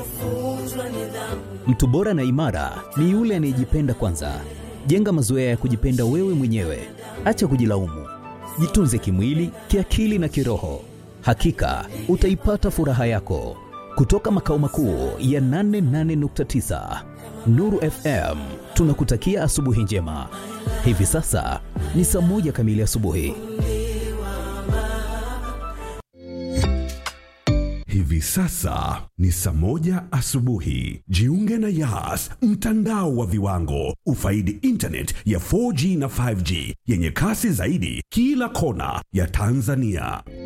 Mtu bora na imara ni yule anayejipenda kwanza. Jenga mazoea ya kujipenda wewe mwenyewe, acha kujilaumu. Jitunze kimwili, kiakili na kiroho. Hakika utaipata furaha yako. Kutoka makao makuu ya 88.9 Nuru FM, tunakutakia asubuhi njema. Hivi sasa ni saa moja kamili asubuhi. Hivi sasa ni saa moja asubuhi. Jiunge na Yas, mtandao wa viwango. Ufaidi internet ya 4G na 5G yenye kasi zaidi kila kona ya Tanzania.